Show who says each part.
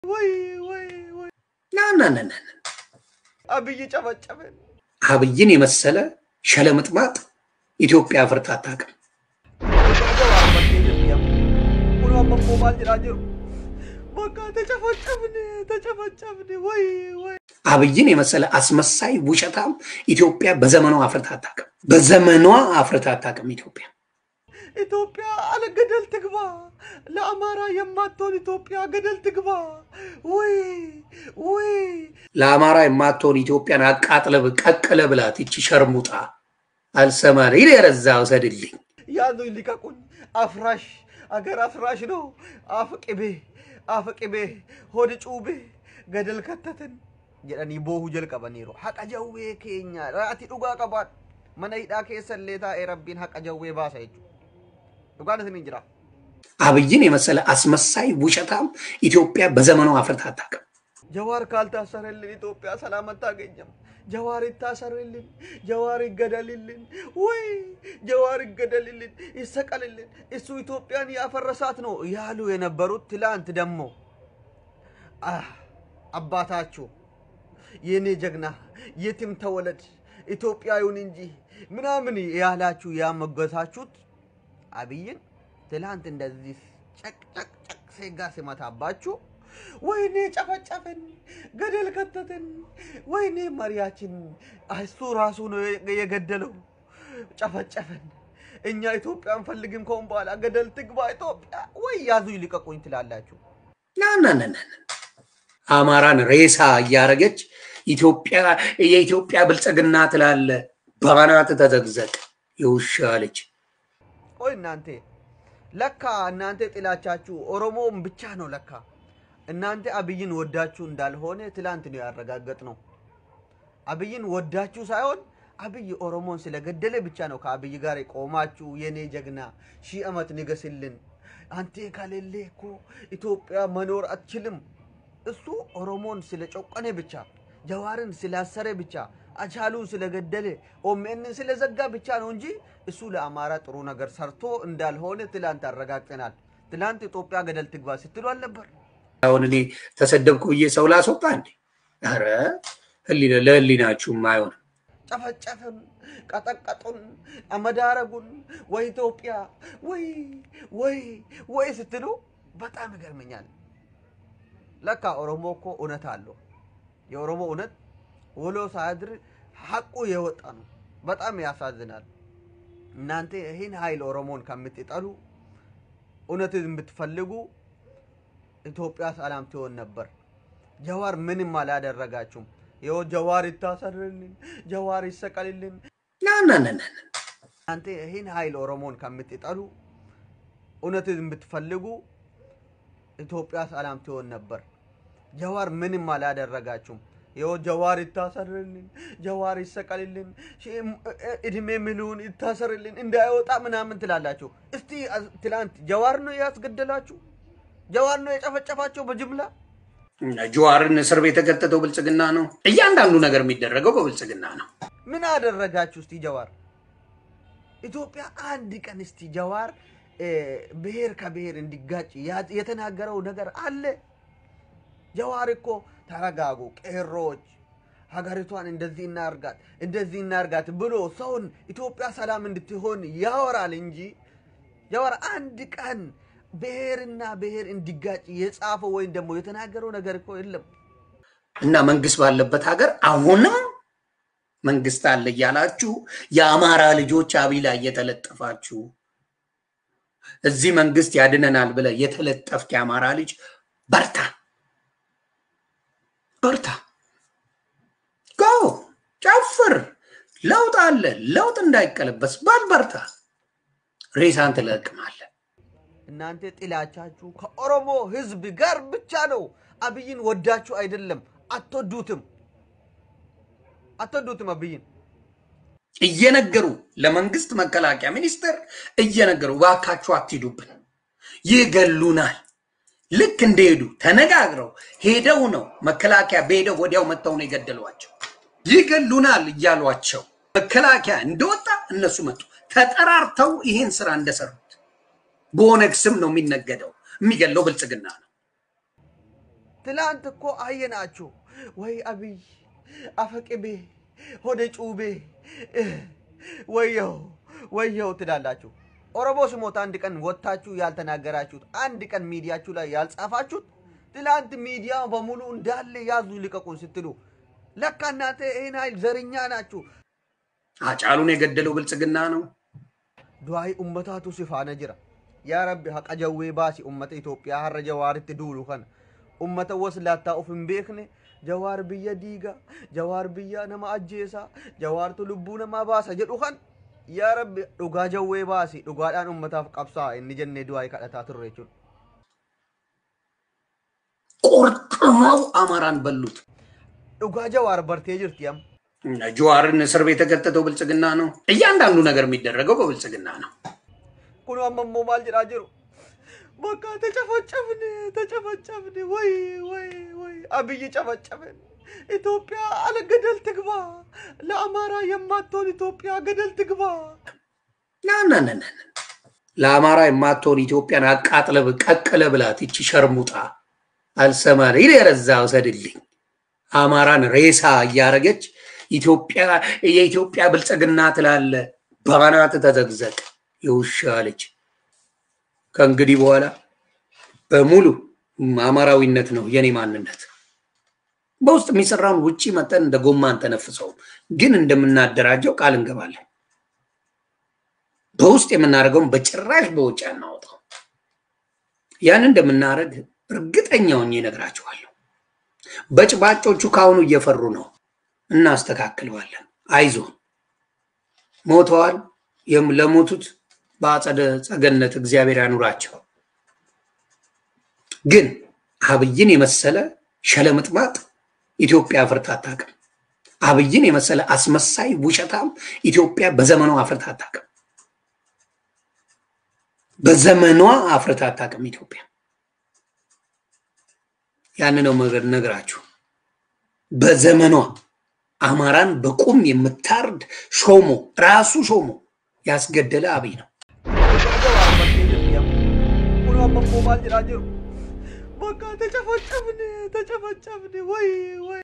Speaker 1: ወይ ወይ ወይ
Speaker 2: ና ና ና ና ና።
Speaker 1: አብይ ጨበጨበን።
Speaker 2: አብይን የመሰለ ሸለምጥማጥ ኢትዮጵያ አፍርታ አታውቅም።
Speaker 1: ሁሉ አመሞ ማል ጅራ ጅሩ በቃ ተጨፈጨብን ተጨፈጨብን። ወይ ወይ
Speaker 2: አብይን የመሰለ አስመሳይ ውሸታም ኢትዮጵያ በዘመኗ አፍርታ አታውቅም። በዘመኗ አፍርታ አታውቅም ኢትዮጵያ።
Speaker 1: ኢትዮጵያ አለ ገደል ትግባ። ለአማራ የማትሆን ኢትዮጵያ ገደል ትግባ። ወይ ወይ
Speaker 2: ለአማራ የማትሆን ኢትዮጵያን አቃጥለ ቀቅለ ብላት ይቺ ሸርሙጣ አልሰማን ይል የረዛ ውሰድልኝ።
Speaker 1: ያዙኝ ልቀቁኝ። አፍራሽ አገር አፍራሽ ነው። አፍ ቅቤ አፍ ቅቤ ሆድ ጩቤ ገደል ከተትን jedhanii boohuu jalqabaniiru haqa jawwee keenya ati dhugaa qabaadha mana hidhaa keessallee taa'ee rabbiin haqa jawwee baasa jechuudha dhugaan isiniin jira
Speaker 2: አብይን የመሰለ አስመሳይ ውሸታም ኢትዮጵያ በዘመኗ አፍርታ አታውቅም።
Speaker 1: ጀዋር ካልታሰረልን ኢትዮጵያ ሰላም አታገኘም። ጀዋር ይታሰርልን፣ ጀዋር ይገደልልን፣ ወይ ጀዋር ይገደልልን፣ ይሰቀልልን። እሱ ኢትዮጵያን ያፈረሳት ነው ያሉ የነበሩት ትላንት ደግሞ አህ፣ አባታችሁ የኔ ጀግና የትም ተወለድ ኢትዮጵያዊውን እንጂ ምናምን ያላችሁ ያመገሳችሁት አብይን ትላንት እንደዚህ ጨቅ ጨቅ ጨቅ ሴጋ ሲመታባችሁ ወይኔ ጨፈጨፍን፣ ገደል ከተትን፣ ወይኔ መሪያችን እሱ ራሱ ነው የገደለው፣ ጨፈጨፍን። እኛ ኢትዮጵያ አንፈልግም፣ ከሆን በኋላ ገደል ትግባ ኢትዮጵያ። ወይ ያዙ ይልቀቁኝ ትላላችሁ።
Speaker 2: ና ና ና ና ና። አማራን ሬሳ እያረገች ኢትዮጵያ የኢትዮጵያ ብልጽግና ትላለ። ባናት ተዘግዘቅ የውሻ ልጅ።
Speaker 1: ቆይ እናንተ ለካ እናንተ ጥላቻችሁ ኦሮሞም ብቻ ነው ለካ እናንተ አብይን ወዳችሁ እንዳልሆነ ትላንት ነው ያረጋገጥ ነው። አብይን ወዳችሁ ሳይሆን አብይ ኦሮሞን ስለገደለ ብቻ ነው ከአብይ ጋር የቆማችሁ። የኔ ጀግና ሺህ ዓመት ንገስልን፣ አንተ ከሌለ እኮ ኢትዮጵያ መኖር አትችልም። እሱ ኦሮሞን ስለጨቆነ ብቻ፣ ጀዋርን ስላሰረ ብቻ፣ አቻሉን ስለገደለ፣ ኦሜንን ስለዘጋ ብቻ ነው እንጂ እሱ ለአማራ ጥሩ ነገር ሰርቶ እንዳልሆነ ትላንት አረጋግጠናል። ትላንት ኢትዮጵያ ገደል ትግባ ስትሉ አልነበር?
Speaker 2: አሁን እኔ ተሰደብኩ ብዬ ሰው ላስወጣ እንዴ? ኧረ ህሊና ለህሊናችሁም አይሆንም።
Speaker 1: ጨፈጨፍን፣ ቀጠቀጡን፣ አመዳረጉን ወይ ኢትዮጵያ ወይ ወይ ወይ ስትሉ በጣም ይገርመኛል። ለካ ኦሮሞ እኮ እውነት አለው። የኦሮሞ እውነት ውሎ ሳያድር ሀቁ የወጣ ነው። በጣም ያሳዝናል። እናንተ ይህን ኃይል ኦሮሞን ከምትጠሉ እውነትን የምትፈልጉ ኢትዮጵያ ሰላም ትሆን ነበር። ጀዋር ምንም አላደረጋችሁም። ይኸው ጀዋር ይታሰርልን፣ ጀዋር ይሰቀልልን።
Speaker 2: ና ና ና ና ና።
Speaker 1: እናንተ ይህን ኃይል ኦሮሞን ከምትጠሉ እውነትን የምትፈልጉ ኢትዮጵያ ሰላም ትሆን ነበር። ጀዋር ምንም አላደረጋችሁም። ይኸው ጀዋር ይታሰርልን፣ ጀዋር ይሰቀልልን፣ እድሜ ምሉን ይታሰርልን፣ እንዳይወጣ ምናምን ትላላችሁ። እስቲ ትላንት ጀዋር ነው ያስገደላችሁ? ጀዋር ነው የጨፈጨፋቸው በጅምላ?
Speaker 2: ጀዋርን እስር ቤት የከተተው ብልጽግና ነው። እያንዳንዱ ነገር የሚደረገው በብልጽግና ነው።
Speaker 1: ምን አደረጋችሁ? እስቲ ጀዋር ኢትዮጵያ አንድ ቀን እስቲ ጀዋር ብሔር ከብሔር እንዲጋጭ የተናገረው ነገር አለ? ጀዋር እኮ ተረጋጉ ቄሮች፣ ሀገሪቷን እንደዚህ እናርጋት እንደዚህ እናርጋት ብሎ ሰውን ኢትዮጵያ ሰላም እንድትሆን ያወራል እንጂ ጀዋር አንድ ቀን ብሔርና ብሔር እንዲጋጭ የጻፈው ወይም ደግሞ የተናገረው ነገር እኮ የለም።
Speaker 2: እና መንግስት ባለበት ሀገር አሁንም መንግስት አለ እያላችሁ የአማራ ልጆች አብይ ላይ እየተለጠፋችሁ እዚህ መንግስት ያድነናል ብለ የተለጠፍክ የአማራ ልጅ በርታ በርታ፣ ጎ ጨፍር፣ ለውጥ አለ። ለውጥ እንዳይቀለበስ በል በርታ፣ ሬሳን ትለቅማለህ።
Speaker 1: እናንተ ጥላቻችሁ ከኦሮሞ ህዝብ ጋር ብቻ ነው። አብይን ወዳችሁ አይደለም። አትወዱትም፣ አትወዱትም አብይን
Speaker 2: እየነገሩ ለመንግስት መከላከያ ሚኒስቴር እየነገሩ እባካችሁ አትሂዱብን፣ ይገሉናል። ልክ እንደሄዱ ተነጋግረው ሄደው ነው መከላከያ በሄደው ወዲያው መጥተው ነው የገደሏቸው። ይገሉናል እያሏቸው መከላከያ እንደወጣ እነሱ መጡ። ተጠራርተው ይህን ስራ እንደሰሩት በኦነግ ስም ነው የሚነገደው። የሚገለው ብልጽግና ነው።
Speaker 1: ትላንት እኮ አየናችሁ ወይ አብይ አፈቅቤ ሆደ ጩቤ ወየው ወየው ትላላችሁ። ኦሮሞ ስሞት አንድ ቀን ወጥታችሁ ያልተናገራችሁት አንድ ቀን ሚዲያችሁ ላይ ያልጻፋችሁት ትላንት ሚዲያ በሙሉ እንዳለ ያዙ ልቀቁን ስትሉ ለካ እናንተ ይህን ኃይል ዘርኛ ናችሁ።
Speaker 2: አጫሉን የገደለው ብልጽግና ነው።
Speaker 1: ዱዓይ ኡመታቱ ሲፋነ ጅራ ያ ረቢ ሀቀ ጀዌ ባሲ ኡመተ ኢትዮጵያ ሀረ ጀዋሪtti duulu kana ummata waslaataa of hin beekne jawaar biyya diiga jawaar biyya nama ajjeesa jawaartu lubbuu namaa baasa jedhu kan yaa rabbi dhugaa jawwee baasi dhugaadhaan ummataaf qabsaa inni jennee du'aa kadhataa turre jechuudha.
Speaker 2: ቆርጥመው አማራን በሉት።
Speaker 1: Dhugaa jawaar bartee jirti amma.
Speaker 2: ጀዋርን እስር ቤት የከተተው ብልጽግና ነው። እያንዳንዱ ነገር የሚደረገው በብልጽግና ነው።
Speaker 1: kun amma immoo maal jedhaa jiru bakka ተጨፈጨፍን ተጨፈጨፍን ወይ ወይ ወይ አብይ ጨፈጨፍን ኢትዮጵያ አለ ገደል ትግባ ለአማራ የማትሆን ኢትዮጵያ ገደል ትግባ
Speaker 2: ናናናና ለአማራ የማትሆን ኢትዮጵያን አቃጥለ ቀቅለ ብላት ይቺ ሸርሙጣ አልሰማን ይል የረዛ ውሰድልኝ አማራን ሬሳ እያረገች ኢትዮጵያ የኢትዮጵያ ብልጽግና ትላለ ባናት ተዘግዘቅ የውሻ ልጅ ከእንግዲህ በኋላ በሙሉ አማራዊነት ነው የኔ ማንነት። በውስጥ የሚሰራውን ውጭ መጠን እንደ ጎማ አንተነፍሰውም፣ ግን እንደምናደራጀው ቃል እንገባለን። በውስጥ የምናደርገውን በጭራሽ በውጭ አናወጣው። ያን እንደምናደርግ እርግጠኛ ሆኜ እነግራችኋለሁ። በጭባጮቹ ከአሁኑ እየፈሩ ነው። እናስተካክለዋለን። አይዞን ሞተዋል። የም- ለሞቱት በአጸደ ጸገነት እግዚአብሔር ያኑራቸው። ግን አብይን የመሰለ ሸለምጥማጥ ኢትዮጵያ አፍርታ አታውቅም። አብይን የመሰለ አስመሳይ ውሸታም ኢትዮጵያ በዘመኗ አፍርታ አታውቅም። በዘመኗ አፍርታ አታውቅም ኢትዮጵያ። ያን ነው መገር ነግራችሁ። በዘመኗ አማራን በቁም የምታርድ ሾሞ ራሱ ሾሞ ያስገደለ አብይ ነው።
Speaker 1: Dhugaa jawaar bartee jirti amma. kun amma immoo maal jedhaa jiru bakka ተጨፈጨፍን ተጨፈጨፍን ወይ ወይ